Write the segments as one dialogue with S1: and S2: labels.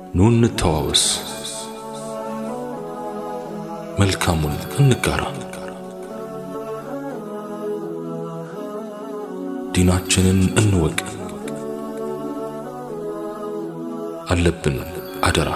S1: ኑ እንተዋወስ፣ መልካሙን እንጋራ፣ ዲናችንን እንወቅ። አለብን አደራ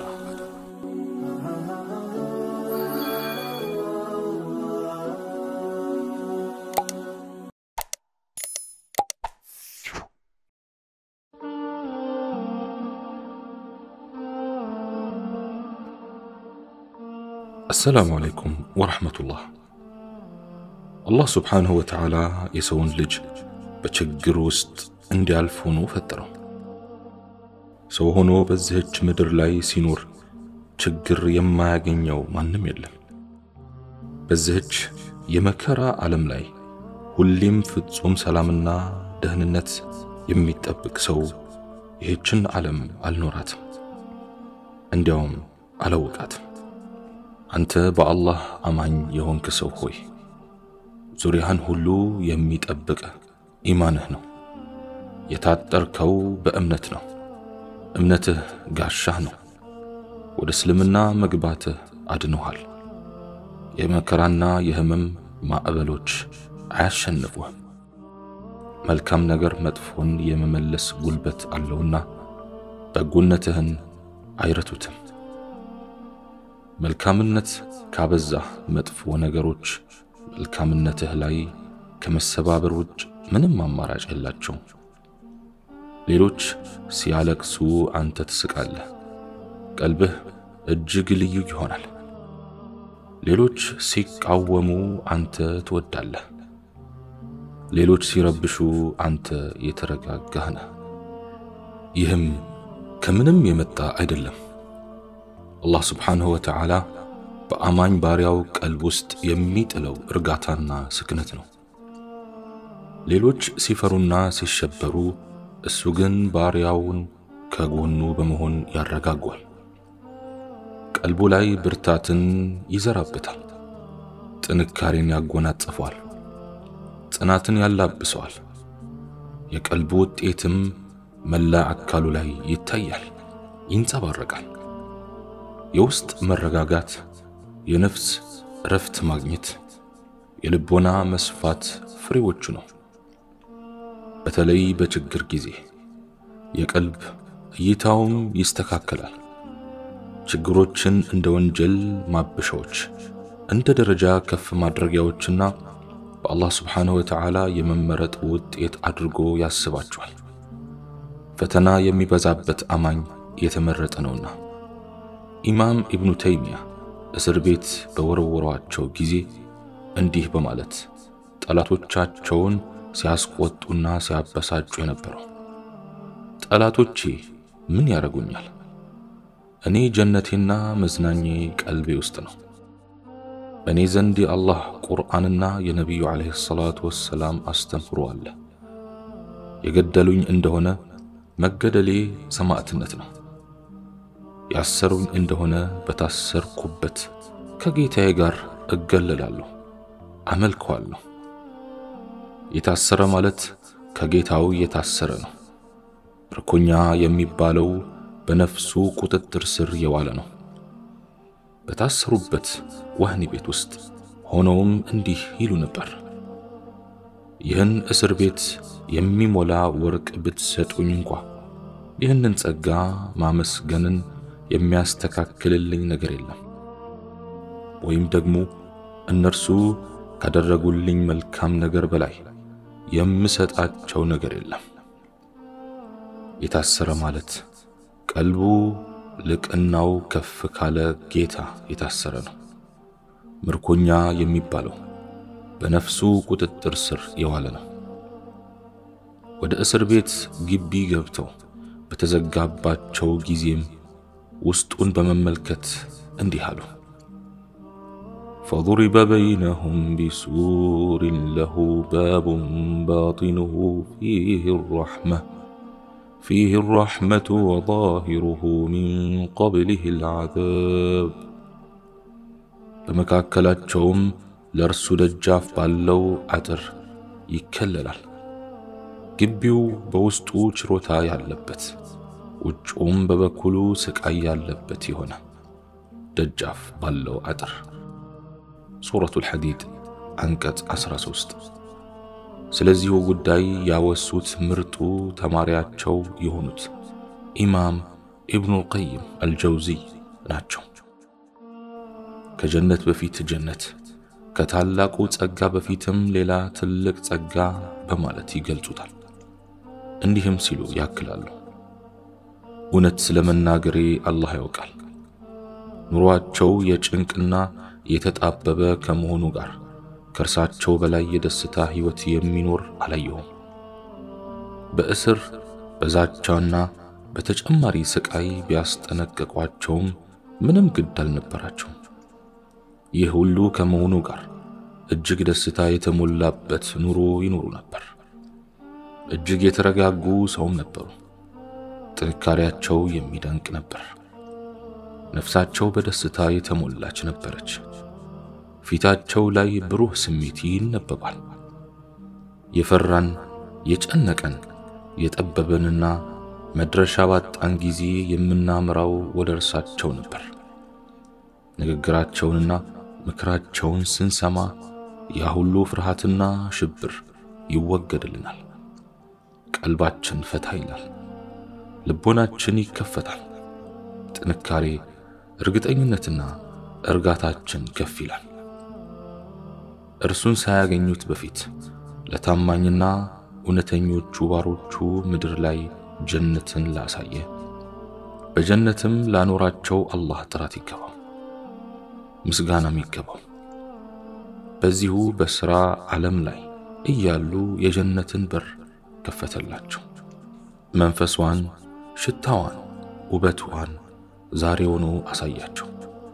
S1: አሰላሙ አለይኩም ወረሕመቱላህ። አላህ ስብሓንሁ ወተዓላ የሰውን ልጅ በችግር ውስጥ እንዲያልፍ ሆኖ ፈጠረው። ሰው ሆኖ በዚህች ምድር ላይ ሲኖር ችግር የማያገኘው ማንም የለም። በዚህች የመከራ ዓለም ላይ ሁሌም ፍጹም ሰላምና ደህንነት የሚጠብቅ ሰው ይህችን ዓለም አልኖራትም፣ እንዲያውም አላወቃትም። አንተ በአላህ አማኝ የሆንክ ሰው ሆይ ዙሪያህን ሁሉ የሚጠብቅ ኢማንህ ነው። የታጠርከው በእምነት ነው። እምነትህ ጋሻህ ነው። ወደ እስልምና መግባትህ አድኖሃል። የመከራና የህመም ማዕበሎች አያሸንፉህም። መልካም ነገር መጥፎን የመመለስ ጉልበት አለውና በጎነትህን አይረቱትም። መልካምነት ካበዛህ መጥፎ ነገሮች መልካምነትህ ላይ ከመሰባበር ውጭ ምንም አማራጭ የላቸውም። ሌሎች ሲያለቅሱ አንተ ትስቃለህ፣ ቀልብህ እጅግ ልዩ ይሆናል። ሌሎች ሲቃወሙ አንተ ትወዳለህ፣ ሌሎች ሲረብሹ አንተ የተረጋጋህ ነህ። ይህም ከምንም የመጣ አይደለም። አላህ ስብሓንሁ ወተዓላ በአማኝ ባሪያው ቀልብ ውስጥ የሚጥለው እርጋታና ስክነት ነው። ሌሎች ሲፈሩና ሲሸበሩ፣ እሱ ግን ባሪያውን ከጎኑ በመሆን ያረጋጓል። ቀልቡ ላይ ብርታትን ይዘራበታል፣ ጥንካሬን ያጎናጽፈዋል፣ ጽናትን ያላብሰዋል። የቀልቡ ውጤትም መላ አካሉ ላይ ይታያል፣ ይንጸባረቃል። የውስጥ መረጋጋት፣ የነፍስ እረፍት ማግኘት፣ የልቦና መስፋት ፍሬዎቹ ነው። በተለይ በችግር ጊዜ የቀልብ እይታውም ይስተካከላል። ችግሮችን እንደ ወንጀል ማበሻዎች፣ እንደ ደረጃ ከፍ ማድረጊያዎችና በአላህ ስብሓንሁ ወተዓላ የመመረጥ ውጤት አድርጎ ያስባቸዋል። ፈተና የሚበዛበት አማኝ የተመረጠ ነውና። ኢማም ኢብኑ ተይሚያ እስር ቤት በወረወሯቸው ጊዜ እንዲህ በማለት ጠላቶቻቸውን ሲያስቆጡና ሲያበሳጩ የነበረው ጠላቶቼ ምን ያደርጉኛል? እኔ ጀነቴና መዝናኜ ቀልቤ ውስጥ ነው። በእኔ ዘንድ የአላህ ቁርአንና የነቢዩ ዓለይሂ ሰላቱ ወሰላም አስተምህሮ አለ። የገደሉኝ እንደሆነ መገደሌ ሰማዕትነት ነው። ያሰሩኝ እንደሆነ በታሰርኩበት ከጌታዬ ጋር እገለላለሁ፣ አመልከዋለሁ። የታሰረ ማለት ከጌታው የታሰረ ነው። ምርኮኛ የሚባለው በነፍሱ ቁጥጥር ስር የዋለ ነው። በታሰሩበት ወህኒ ቤት ውስጥ ሆነውም እንዲህ ይሉ ነበር፣ ይህን እስር ቤት የሚሞላ ወርቅ ብትሰጡኝ እንኳ ይህንን ጸጋ ማመስገንን የሚያስተካክልልኝ ነገር የለም፣ ወይም ደግሞ እነርሱ ካደረጉልኝ መልካም ነገር በላይ የምሰጣቸው ነገር የለም። የታሰረ ማለት ቀልቡ ልቅናው ከፍ ካለ ጌታ የታሰረ ነው። ምርኮኛ የሚባለው በነፍሱ ቁጥጥር ስር የዋለ ነው። ወደ እስር ቤት ግቢ ገብተው በተዘጋባቸው ጊዜም ውስጡን በመመልከት እንዲህ አሉ። ፈضሪበ በይነሁም ቢሱሪን ለሁ ባቡን ባጢኑሁ ፊህ ረሕመ ፊህ ረሕመቱ ወዛሂሩሁ ሚን ቀብሊህ ልዓዛብ በመካከላቸውም ለእርሱ ደጃፍ ባለው አጥር ይከለላል። ግቢው በውስጡ ችሮታ ያለበት ውጭውም በበኩሉ ስቃይ ያለበት የሆነ ደጃፍ ባለው አጥር። ሱረቱል ሐዲድ አንቀጽ 13። ስለዚሁ ጉዳይ ያወሱት ምርጡ ተማሪያቸው የሆኑት ኢማም ኢብኑል ቀይም አልጀውዚይ ናቸው። ከጀነት በፊት ጀነት ከታላቁ ጸጋ በፊትም ሌላ ትልቅ ጸጋ በማለት ይገልጹታል። እንዲህም ሲሉ ያክላሉ። እውነት ስለ መናገሬ አላህ ያውቃል። ኑሯቸው የጭንቅና የተጣበበ ከመሆኑ ጋር ከእርሳቸው በላይ የደስታ ሕይወት የሚኖር አላየሁም። በእስር በዛቻና በተጨማሪ ስቃይ ቢያስጠነቅቋቸውም ምንም ግድ አልነበራቸውም። ይህ ሁሉ ከመሆኑ ጋር እጅግ ደስታ የተሞላበት ኑሮ ይኖሩ ነበር። እጅግ የተረጋጉ ሰውም ነበሩ። ጥንካሬያቸው የሚደንቅ ነበር። ነፍሳቸው በደስታ የተሞላች ነበረች። ፊታቸው ላይ ብሩህ ስሜት ይነበባል። የፈራን የጨነቀን የጠበበንና መድረሻ ባጣን ጊዜ የምናምራው ወደ እርሳቸው ነበር። ንግግራቸውንና ምክራቸውን ስንሰማ ያ ሁሉ ፍርሃትና ሽብር ይወገድልናል። ቀልባችን ፈታ ይላል። ልቦናችን ይከፈታል። ጥንካሬ፣ እርግጠኝነትና እርጋታችን ከፍ ይላል። እርሱን ሳያገኙት በፊት ለታማኝና እውነተኞቹ ባሮቹ ምድር ላይ ጀነትን ላሳየ በጀነትም ላኖራቸው አላህ ጥራት ይገባው፣ ምስጋናም ይገባው። በዚሁ በሥራ ዓለም ላይ እያሉ የጀነትን በር ከፈተላቸው። መንፈሷን፣ ሽታዋን፣ ውበቷን ዛሬውኑ አሳያቸው።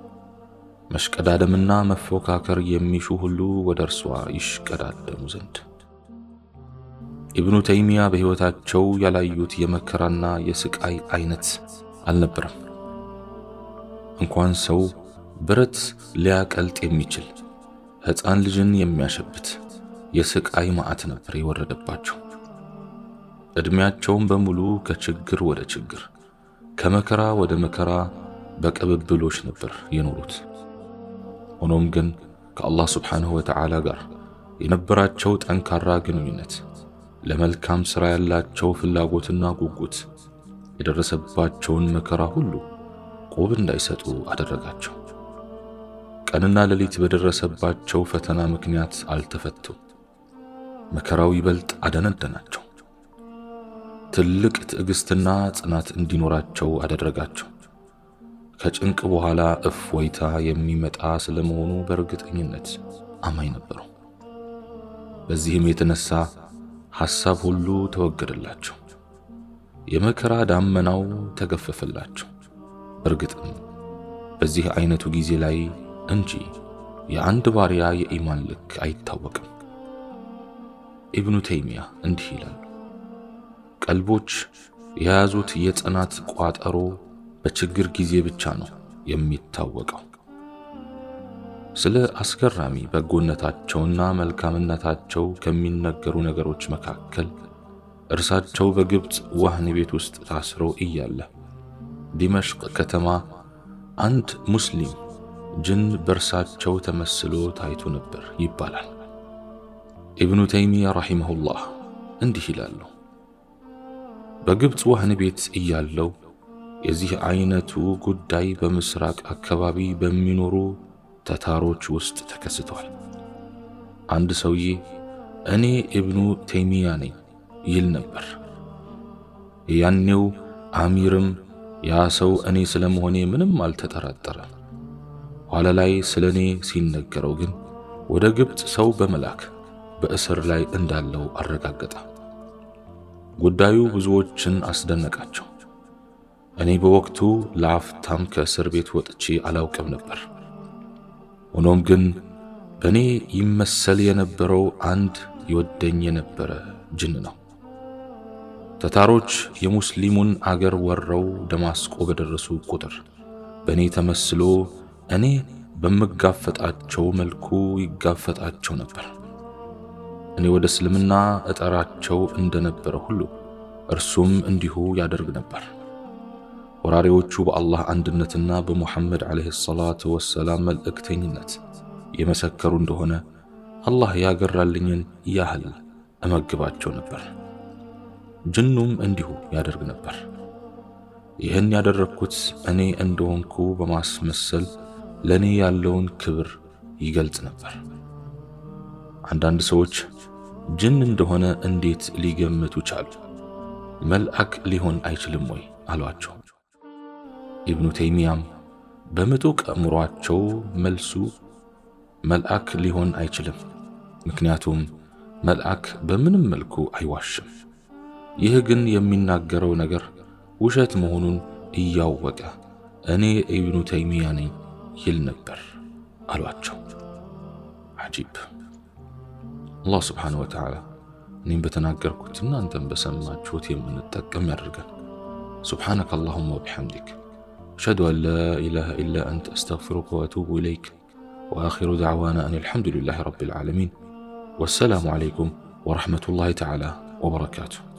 S1: መሽቀዳደምና መፎካከር የሚሹ ሁሉ ወደ እርሷ ይሽቀዳደሙ ዘንድ። ኢብኑ ተይሚያ በሕይወታቸው ያላዩት የመከራና የስቃይ አይነት አልነበረም። እንኳን ሰው ብረት ሊያቀልጥ የሚችል ሕፃን ልጅን የሚያሸብት የስቃይ ማዕት ነበር የወረደባቸው። ዕድሜያቸውን በሙሉ ከችግር ወደ ችግር ከመከራ ወደ መከራ በቅብብሎች ነበር የኖሩት። ሆኖም ግን ከአላህ ስብሓንሁ ወተዓላ ጋር የነበራቸው ጠንካራ ግንኙነት፣ ለመልካም ሥራ ያላቸው ፍላጎትና ጉጉት የደረሰባቸውን መከራ ሁሉ ቆብ እንዳይሰጡ አደረጋቸው። ቀንና ሌሊት በደረሰባቸው ፈተና ምክንያት አልተፈቱም። መከራው ይበልጥ አደነደናቸው። ትልቅ ትዕግስትና ጽናት እንዲኖራቸው አደረጋቸው። ከጭንቅ በኋላ እፎይታ የሚመጣ ስለመሆኑ በእርግጠኝነት አማኝ ነበሩ። በዚህም የተነሳ ሐሳብ ሁሉ ተወገደላቸው። የመከራ ዳመናው ተገፈፈላቸው። እርግጥም በዚህ አይነቱ ጊዜ ላይ እንጂ የአንድ ባሪያ የኢማን ልክ አይታወቅም። ኢብኑ ተይሚያ እንዲህ ይላሉ። ቀልቦች የያዙት የጽናት ቋጠሮ በችግር ጊዜ ብቻ ነው የሚታወቀው። ስለ አስገራሚ በጎነታቸውና መልካምነታቸው ከሚነገሩ ነገሮች መካከል እርሳቸው በግብፅ ወህኒ ቤት ውስጥ ታስረው እያለ ዲመሽቅ ከተማ አንድ ሙስሊም ጅን በእርሳቸው ተመስሎ ታይቶ ነበር ይባላል። ኢብኑ ተይሚያ ረሒመሁላህ እንዲህ ይላሉ። በግብፅ ወህኒ ቤት እያለው የዚህ አይነቱ ጉዳይ በምስራቅ አካባቢ በሚኖሩ ተታሮች ውስጥ ተከስቷል። አንድ ሰውዬ እኔ ኢብኑ ተይሚያ ነኝ ይል ነበር። ያኔው አሚርም ያ ሰው እኔ ስለመሆኔ ምንም አልተጠራጠረም። ኋላ ላይ ስለ እኔ ሲነገረው ግን ወደ ግብፅ ሰው በመላክ በእስር ላይ እንዳለው አረጋገጠ። ጉዳዩ ብዙዎችን አስደነቃቸው። እኔ በወቅቱ ለአፍታም ከእስር ቤት ወጥቼ አላውቅም ነበር። ሆኖም ግን በእኔ ይመሰል የነበረው አንድ ይወደኝ የነበረ ጅን ነው። ተታሮች የሙስሊሙን አገር ወረው ደማስቆ በደረሱ ቁጥር በእኔ ተመስሎ እኔ በምጋፈጣቸው መልኩ ይጋፈጣቸው ነበር። እኔ ወደ እስልምና እጠራቸው እንደነበረ ሁሉ እርሱም እንዲሁ ያደርግ ነበር። ወራሪዎቹ በአላህ አንድነትና በሙሐመድ ዓለይሂ ሰላቱ ወሰላም መልእክተኝነት የመሰከሩ እንደሆነ አላህ ያገራልኝን ያህል እመግባቸው ነበር። ጅኑም እንዲሁ ያደርግ ነበር። ይህን ያደረግኩት እኔ እንደሆንኩ በማስመሰል ለእኔ ያለውን ክብር ይገልጽ ነበር። አንዳንድ ሰዎች ጅን እንደሆነ እንዴት ሊገምቱ ቻሉ? መልአክ ሊሆን አይችልም ወይ አሏቸው። ኢብኑ ተይሚያም በምጡቅ አእምሯቸው መልሱ መልአክ ሊሆን አይችልም፣ ምክንያቱም መልአክ በምንም መልኩ አይዋሽም። ይህ ግን የሚናገረው ነገር ውሸት መሆኑን እያወቀ እኔ ኢብኑ ተይሚያ ነኝ ይል ነበር አሏቸው። አጂብ። አላህ ስብሓነሁ ወተዓላ እኔም በተናገርኩት እናንተም በሰማችሁት የምንጠቀም ያደርገን። ሱብሓነከ አላሁመ ወቢሐምዲክ አሽሀዱ አን ላ ኢላሃ ኢላ አንተ አስተግፊሩከ ወአቱቡ ኢለይክ ወአኺሩ ደዕዋና አን አልሐምዱሊላሂ ረቢል ዓለሚን ወሰላሙ ዓለይኩም ወረሕመቱላሂ ተዓላ ወበረካቱሁ።